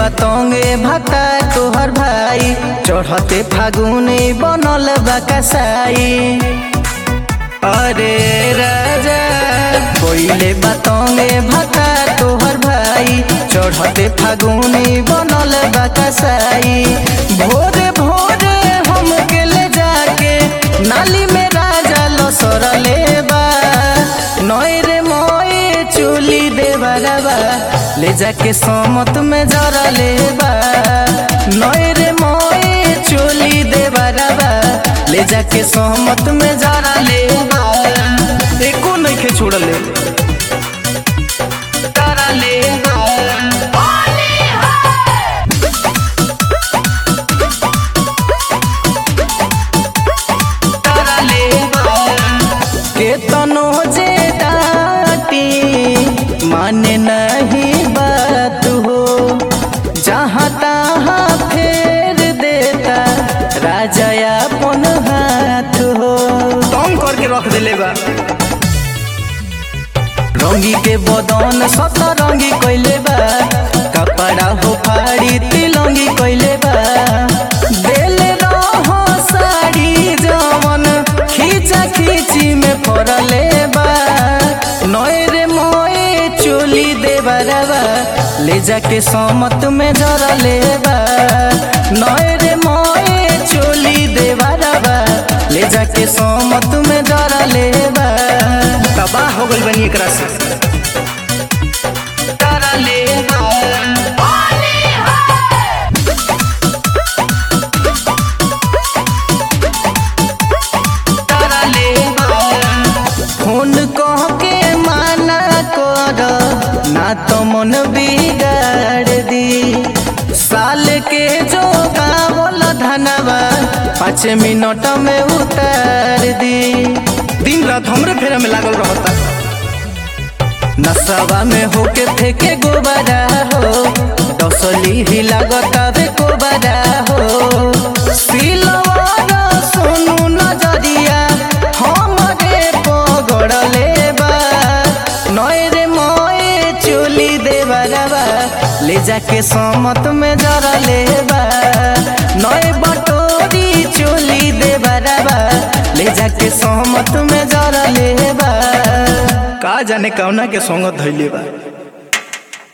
बतंगे भक्ता तोहर भाई चढ़ते फागुने बनल बकसाई अरे राजा कोइले बतंगे भक्ता तोहर भाई चढ़ते फागुने बनल बकसाई भोरे भोरे हम के ले जाके नाली में राजा लसरले बा नई रे मोए चुली देवरबा ले जाके समत में जरा ले बा नई रे मोए चुली देवरबा ले जाके समत में जरा ले बा एको नइखे छोड़ले जरा ले बा केतनो जे डाटी माने नहीं बात हो जहाँ तहाँ फेर देता राजा अपन हाथ हो तंग करके रख देले बा रंगी के बदन सतरंगी कैले बा कपड़ा हो फाड़ी तिलंगी कैले बा देले रहो साड़ी जवन खींचा खींची में पड़ले बा नए रे मोए चोली दे बरबा ले जाके समत में जरा ले बा नए रे मोए चोली दे बरबा ले जाके समत में जरा ले बा तबाह हो गइल बनी एकरा से जरा ले बा फोन कह के माना कर ना तो मन बिगाड़ दी साल के जो गावल धनवा पाँच मिनट में उतार दी दिन रात हमरे फेरा में लागल रहता नशवा में होके फेंके गोबरा हो डसली ही लागता बे गोबरा हो सिलवार सोनू नजरिया हमरे पगड़ले बा नए रे मोए चोली देवरबा ले जाके समत में जरा ले बा नए बटोरी चोली देवरबा ले जाके समत में जरा ले बा का जाने कौना के संगत धैले बा